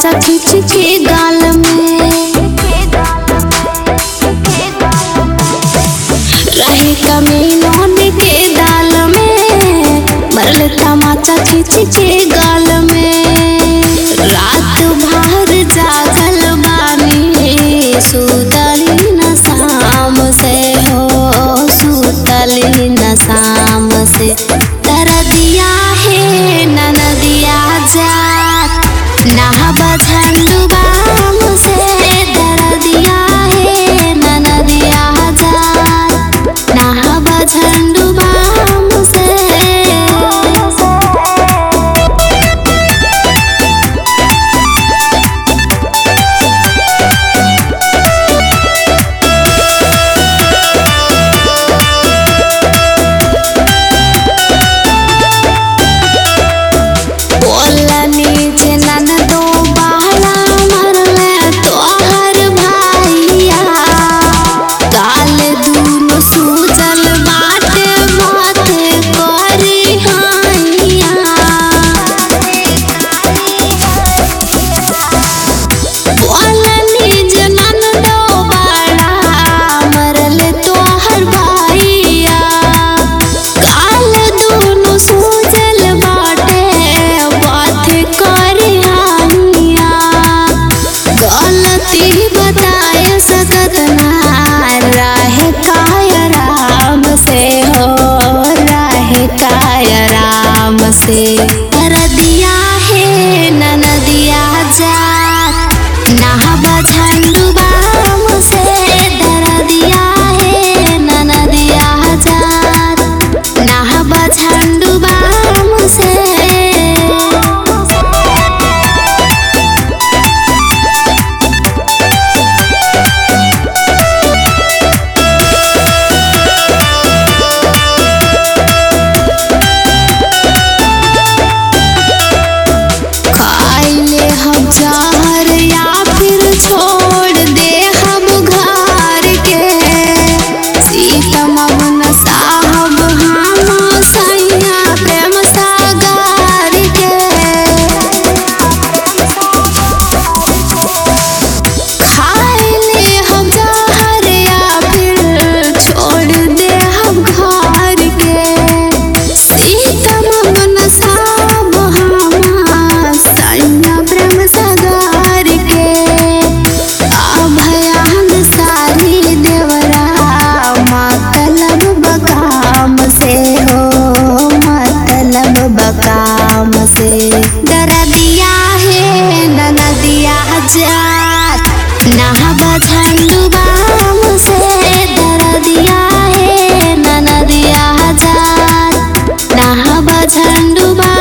माचा खींच के गाल में रहे कमीनों के दाल में मरल तमाचा खींच के गाल में रात भर जागल बानी सुतली न शाम से हो सुतली न शाम से दरदिया है ननदिया जात नहबा झंडुबाम से दरदिया है ननदिया जात नहबा झंडुबाम से बोलनी जे ननदो बाला मरले तोहर भाइया काल दूनो सूजल बाटे माथे करी हाइया बोलनी जे ननदो बाला मरले तोहर भाइया काल दूनो सूजल बाटे बात करे हानिया गलती बताए सकत ना रहे काय राम से हो रहे काय राम से रदिया है ननदिया जात नहबा झंडुबाम से दरदिया है ननदिया जात नहबा झंडुबाम से खाइले हम जहर या फिर छोड़ दे हम घर के सीतम मन साहब हम सैया प्रेम सागर के खाइले हम जहर या फिर छोड़ दे हम घर के सीतम मन साहब हम सैया प्रेम सागर के अभयान सारी देवरा मतलब बकाम से हो मतलब बकाम से दरदिया है ननदिया जात नहबा झंडुबाम से दरदिया है ननदिया जात नहबा झंडुबाम